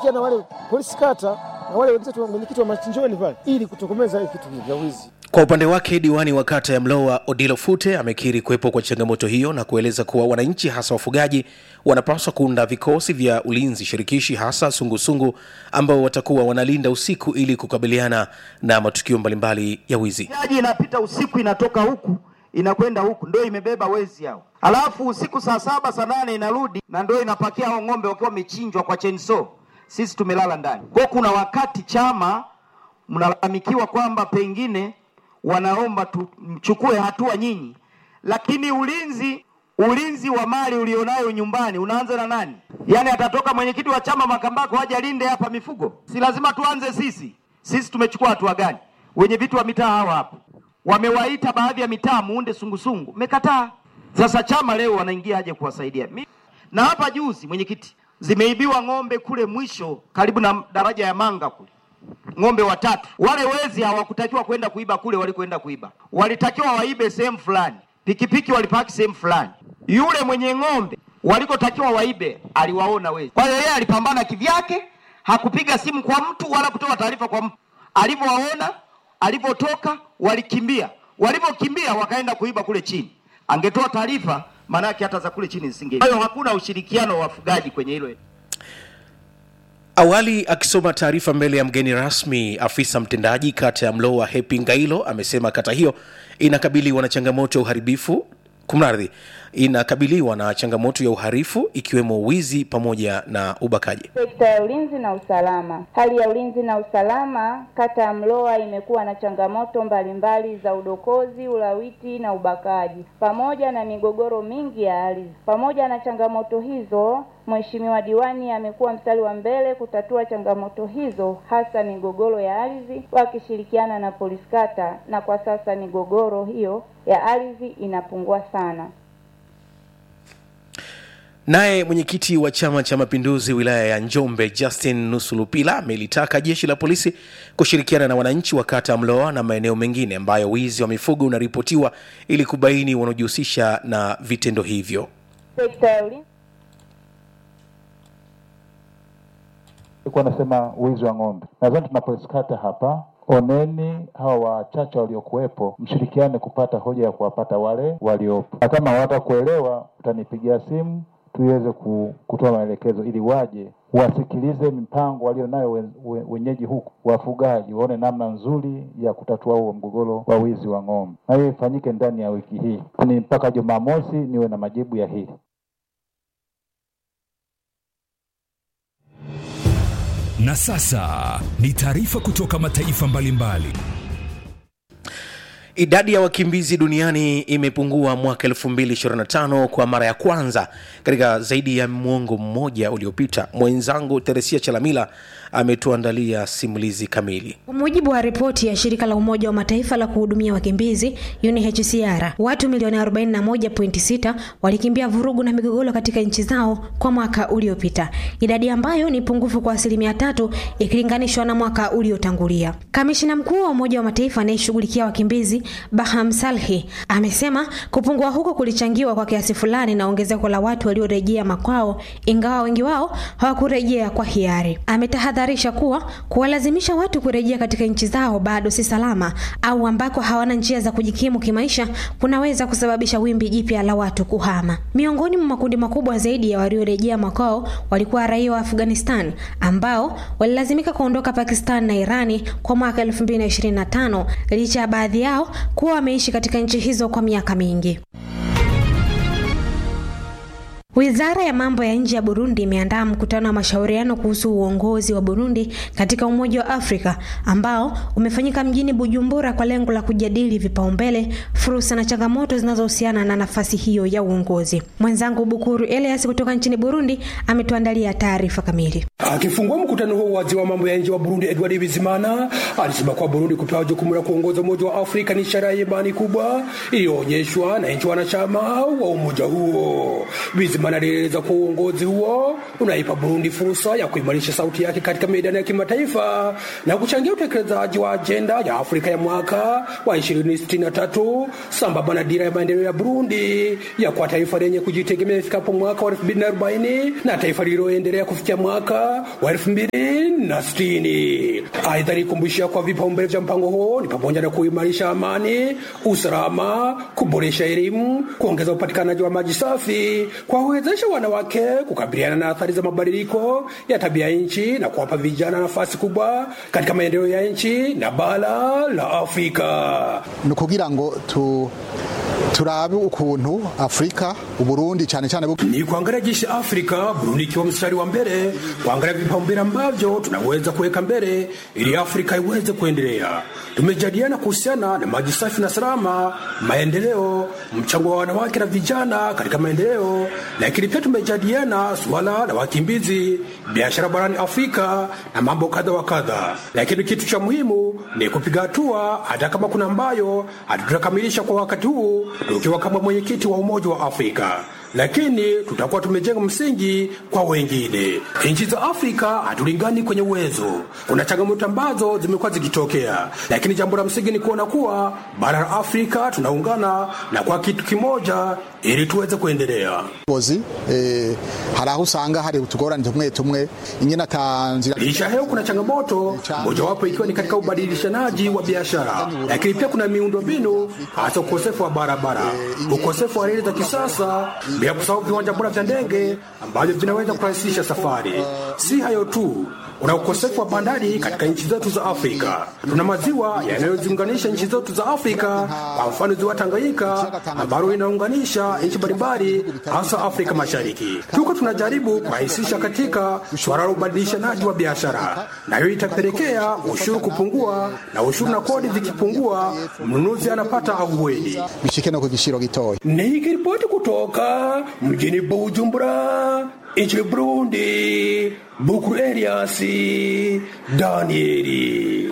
kushirikiana na wale polisi kata na wale wenzetu mwenyekiti wa machinjoni pale ili kutokomeza hii kitu vya wizi. Kwa upande wake diwani wa kata ya Mlowa Odilo Fute amekiri kuwepo kwa changamoto hiyo na kueleza kuwa wananchi hasa wafugaji wanapaswa kuunda vikosi vya ulinzi shirikishi hasa sungusungu ambao watakuwa wanalinda usiku ili kukabiliana na matukio mbalimbali ya wizi. Jaji inapita usiku inatoka huku inakwenda huku, ndio imebeba wezi hao, alafu usiku saa saba saa nane inarudi na ndio inapakia hao ng'ombe wakiwa wamechinjwa kwa chainsaw. Sisi tumelala ndani. Kwa kuna wakati chama mnalalamikiwa kwamba pengine wanaomba tuchukue hatua nyinyi, lakini ulinzi ulinzi wa mali ulionayo nyumbani unaanza na nani? Yaani atatoka mwenyekiti wa chama Makambako aje alinde hapa mifugo? Si lazima tuanze sisi. Sisi tumechukua hatua gani? Wenye vitu wa mitaa hawa hapo wamewaita baadhi ya mitaa muunde sungusungu, mmekataa. Sasa chama leo wanaingia aje kuwasaidia? Mi- Na hapa juzi mwenyekiti, zimeibiwa ng'ombe kule mwisho karibu na daraja ya Manga kule ng'ombe watatu. Wale wezi hawakutakiwa kwenda kuiba kule walikoenda kuiba, walitakiwa waibe sehemu fulani, pikipiki walipaki sehemu fulani. Yule mwenye ng'ombe walikotakiwa waibe aliwaona wezi, kwa hiyo yeye alipambana kivyake, hakupiga simu kwa mtu wala kutoa taarifa kwa mtu. Alivyowaona, alivyotoka, walikimbia. Walivyokimbia wakaenda kuiba kule chini. Angetoa taarifa, maanake hata za kule chini zisingei. Kwa hiyo hakuna ushirikiano wa wafugaji kwenye hilo. Awali akisoma taarifa mbele ya mgeni rasmi, afisa mtendaji kata ya Mlowa Hepi Ngailo amesema kata hiyo inakabiliwa na changamoto ya uharibifu kumradhi, inakabiliwa na changamoto ya uharifu ikiwemo wizi pamoja na ubakaji. Sekta ya ulinzi na usalama. Hali ya ulinzi na usalama kata ya Mlowa imekuwa na changamoto mbalimbali za udokozi, ulawiti na ubakaji pamoja na migogoro mingi ya ardhi. Pamoja na changamoto hizo, Mheshimiwa diwani amekuwa mstari wa mbele kutatua changamoto hizo, hasa migogoro ya ardhi, wakishirikiana na polisi kata, na kwa sasa migogoro hiyo ya ardhi inapungua sana. Naye mwenyekiti wa Chama cha Mapinduzi wilaya ya Njombe Justin Nusulupila amelitaka jeshi la polisi kushirikiana na wananchi wa kata ya Mloa na maeneo mengine ambayo wizi wa mifugo unaripotiwa ili kubaini wanaojihusisha na vitendo hivyo. Sekta ya ulinzi Nilikuwa nasema wizi wa ng'ombe. Nadhani tunapoiskata hapa, oneni hawa wachache waliokuwepo, mshirikiane kupata hoja ya kuwapata wale waliopo, na kama hawatakuelewa utanipigia simu tuweze ku- kutoa maelekezo ili waje wasikilize mipango walio nayo we- we- wenyeji huku, wafugaji waone namna nzuri ya kutatua huo mgogoro wa wizi wa ng'ombe, na hiyo ifanyike ndani ya wiki hii, ni mpaka Jumamosi niwe na majibu ya hili. Na sasa ni taarifa kutoka mataifa mbalimbali. Idadi ya wakimbizi duniani imepungua mwaka 2025 kwa mara ya kwanza katika zaidi ya mwongo mmoja uliopita. Mwenzangu Teresia Chalamila ametuandalia simulizi kamili. Kwa mujibu wa ripoti ya shirika la Umoja wa Mataifa la kuhudumia wakimbizi UNHCR, watu milioni 41.6 walikimbia vurugu na migogoro katika nchi zao kwa mwaka uliopita, idadi ambayo ni pungufu kwa asilimia tatu ikilinganishwa na mwaka uliotangulia. Kamishina mkuu wa Umoja wa Mataifa anayeshughulikia wakimbizi Baham Salhi amesema kupungua huko kulichangiwa kwa kiasi fulani na ongezeko la watu waliorejea makwao, ingawa wengi wao hawakurejea kwa hiari. Ametahadharisha kuwa kuwalazimisha watu kurejea katika nchi zao bado si salama au ambako hawana njia za kujikimu kimaisha kunaweza kusababisha wimbi jipya la watu kuhama. Miongoni mwa makundi makubwa zaidi ya waliorejea makwao walikuwa raia wa Afghanistan ambao walilazimika kuondoka Pakistan na Irani kwa mwaka 2025 licha ya baadhi yao kuwa wameishi katika nchi hizo kwa miaka mingi. Wizara ya mambo ya nje ya Burundi imeandaa mkutano wa mashauriano kuhusu uongozi wa Burundi katika Umoja wa Afrika ambao umefanyika mjini Bujumbura kwa lengo la kujadili vipaumbele, fursa na changamoto zinazohusiana na nafasi hiyo ya uongozi. Mwenzangu Bukuru Elias kutoka nchini Burundi ametuandalia taarifa kamili. Akifungua mkutano huo, waziri wa mambo ya nje wa Burundi Edward Bizimana alisema kuwa Burundi kupewa jukumu la kuongoza Umoja wa Afrika ni ishara ya imani kubwa iliyoonyeshwa na nchi wanachama wa umoja huo. Bizimana Bizimana alieleza kuwa uongozi huo unaipa Burundi fursa ya kuimarisha sauti yake katika medani ya kimataifa na kuchangia utekelezaji wa ajenda ya Afrika ya mwaka wa 2063 sambamba na dira ya maendeleo ya Burundi ya kuwa taifa lenye kujitegemea ifikapo mwaka wa 2040 na taifa lililoendelea kufikia mwaka wa 2060. Aidha, alikumbushia kwa vipaumbele vya mpango huo ni pamoja na kuimarisha amani, usalama, kuboresha elimu, kuongeza upatikanaji wa maji safi, kuwawezesha wanawake kukabiliana na athari za mabadiliko ya tabia nchi na kuwapa vijana nafasi kubwa katika maendeleo ya nchi na bara la Afrika. ni ukugira ngo tu turabe ukuntu afurika uburundi cyane cyane bu- ni kuangalia jinsi Afrika, Burundi ikiwa mstari wa mbele, kuangalia vipaumbele ambavyo tunaweza kuweka mbele ili Afrika iweze kuendelea. Tumejadiliana kuhusiana na maji safi na salama, maendeleo, mchango wa wanawake na vijana katika maendeleo, lakini pia tumejadiliana suala la wakimbizi, biashara barani Afrika na mambo kadha wa kadha. Lakini kitu cha muhimu ni kupiga hatua, hata kama kuna ambayo hatutakamilisha kwa wakati huu, tukiwa kama mwenyekiti wa Umoja wa Afrika lakini tutakuwa tumejenga msingi kwa wengine. Nchi za Afrika hatulingani kwenye uwezo, kuna changamoto ambazo zimekuwa zikitokea, lakini jambo la msingi ni kuona kuwa bara la Afrika tunaungana na kwa kitu kimoja ili tuweze kuendelea. bozi eh, hari aho usanga hari utugorane tumwe tumwe ingene atanzira Licha ya hayo kuna changamoto mojawapo ikiwa ni katika ubadilishanaji wa biashara, lakini pia kuna miundombinu, hasa ukosefu wa barabara, ukosefu wa reli za kisasa, bila kusahau viwanja bora vya ndege ambavyo vinaweza kurahisisha safari. Si hayo tu, kuna ukosefu wa bandari katika nchi zetu za Afrika. Tuna maziwa yanayoziunganisha nchi zetu za Afrika, kwa mfano ziwa Tanganyika ambalo inaunganisha nchi mbalimbali, hasa Afrika Mashariki. Tuko tunajaribu kurahisisha katika suala la ubadilishanaji wa biashara, na hiyo itapelekea ushuru kupungua, na ushuru na kodi zikipungua, mnunuzi anapata ahueni. bishike no ku giciro gitoya Nikiripoti kutoka mjini Bujumbura nchini Burundi, Bukuru Elias Danieli.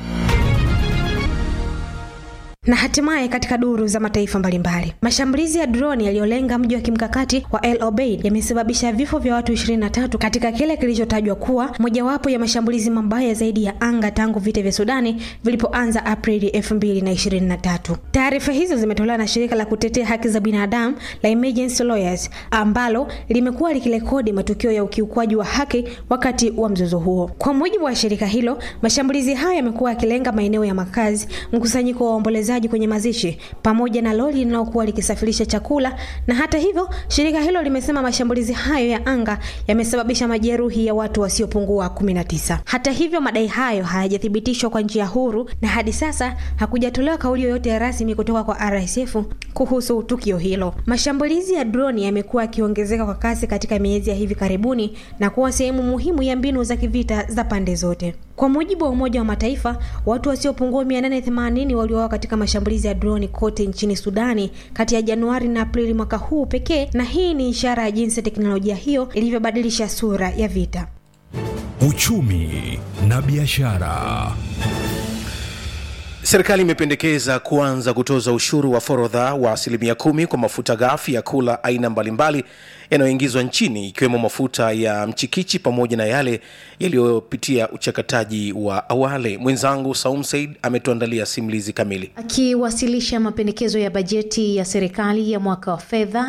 Na hatimaye katika duru za mataifa mbalimbali, mashambulizi ya droni yaliyolenga mji wa kimkakati wa El Obeid yamesababisha vifo vya watu 23 katika kile kilichotajwa kuwa mojawapo ya mashambulizi mabaya zaidi ya anga tangu vita vya Sudani vilipoanza Aprili 2023. Taarifa hizo zimetolewa na shirika la kutetea haki za binadamu la Emergency Lawyers ambalo limekuwa likirekodi matukio ya ukiukwaji wa haki wakati wa mzozo huo. Kwa mujibu wa shirika hilo, mashambulizi hayo yamekuwa yakilenga maeneo ya makazi, mkusanyiko wa waombolezaji kwenye mazishi pamoja na lori linalokuwa likisafirisha chakula. Na hata hivyo, shirika hilo limesema mashambulizi hayo ya anga yamesababisha majeruhi ya watu wasiopungua 19. Hata hivyo, madai hayo hayajathibitishwa kwa njia huru na hadi sasa hakujatolewa kauli yoyote rasmi kutoka kwa RSF kuhusu tukio hilo. Mashambulizi ya droni yamekuwa yakiongezeka kwa kasi katika miezi ya hivi karibuni na kuwa sehemu muhimu ya mbinu za kivita za pande zote. Kwa mujibu wa Umoja wa Mataifa, watu wasiopungua 880 waliuawa katika mashambulizi ya droni kote nchini Sudani kati ya Januari na Aprili mwaka huu pekee, na hii ni ishara ya jinsi teknolojia hiyo ilivyobadilisha sura ya vita. Uchumi na biashara. Serikali imependekeza kuanza kutoza ushuru wa forodha wa asilimia kumi kwa mafuta ghafi ya kula aina mbalimbali yanayoingizwa nchini ikiwemo mafuta ya mchikichi pamoja na yale yaliyopitia uchakataji wa awali. Mwenzangu Saum Said ametuandalia simulizi kamili. Akiwasilisha mapendekezo ya bajeti ya serikali ya mwaka wa fedha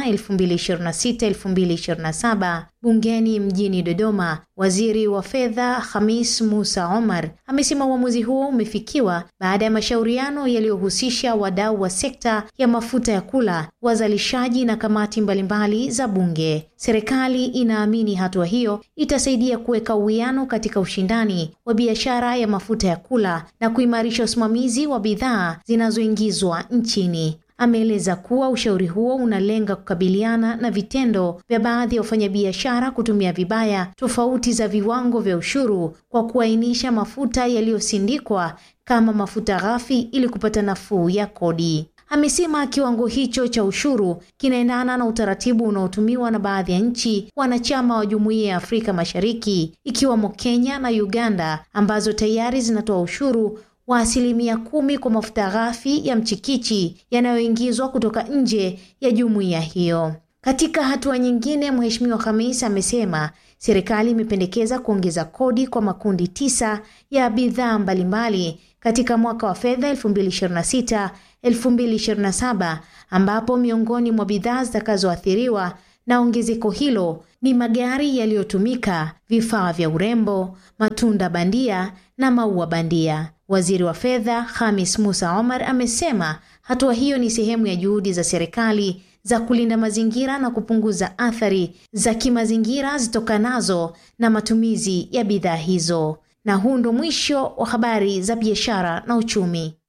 2026-2027 bungeni mjini Dodoma, waziri wa fedha Hamis Musa Omar amesema uamuzi huo umefikiwa baada ya mashauriano yaliyohusisha wadau wa sekta ya mafuta ya kula, wazalishaji na kamati mbalimbali za bunge. Serikali inaamini hatua hiyo itasaidia kuweka uwiano katika ushindani wa biashara ya mafuta ya kula na kuimarisha usimamizi wa bidhaa zinazoingizwa nchini. Ameeleza kuwa ushauri huo unalenga kukabiliana na vitendo vya baadhi ya wafanyabiashara kutumia vibaya tofauti za viwango vya ushuru kwa kuainisha mafuta yaliyosindikwa kama mafuta ghafi ili kupata nafuu ya kodi. Amesema kiwango hicho cha ushuru kinaendana na utaratibu unaotumiwa na baadhi ya nchi wanachama wa Jumuiya ya Afrika Mashariki ikiwemo Kenya na Uganda ambazo tayari zinatoa ushuru wa asilimia kumi kwa mafuta ghafi ya mchikichi yanayoingizwa kutoka nje ya jumuiya hiyo. Katika hatua nyingine, Mheshimiwa Khamis amesema serikali imependekeza kuongeza kodi kwa makundi tisa ya bidhaa mbalimbali katika mwaka wa fedha 2026 2027, ambapo miongoni mwa bidhaa zitakazoathiriwa na ongezeko hilo ni magari yaliyotumika, vifaa vya urembo, matunda bandia na maua bandia. Waziri wa Fedha Khamis Musa Omar amesema hatua hiyo ni sehemu ya juhudi za serikali za kulinda mazingira na kupunguza athari za kimazingira zitokanazo na matumizi ya bidhaa hizo. Na huu ndo mwisho wa habari za biashara na uchumi.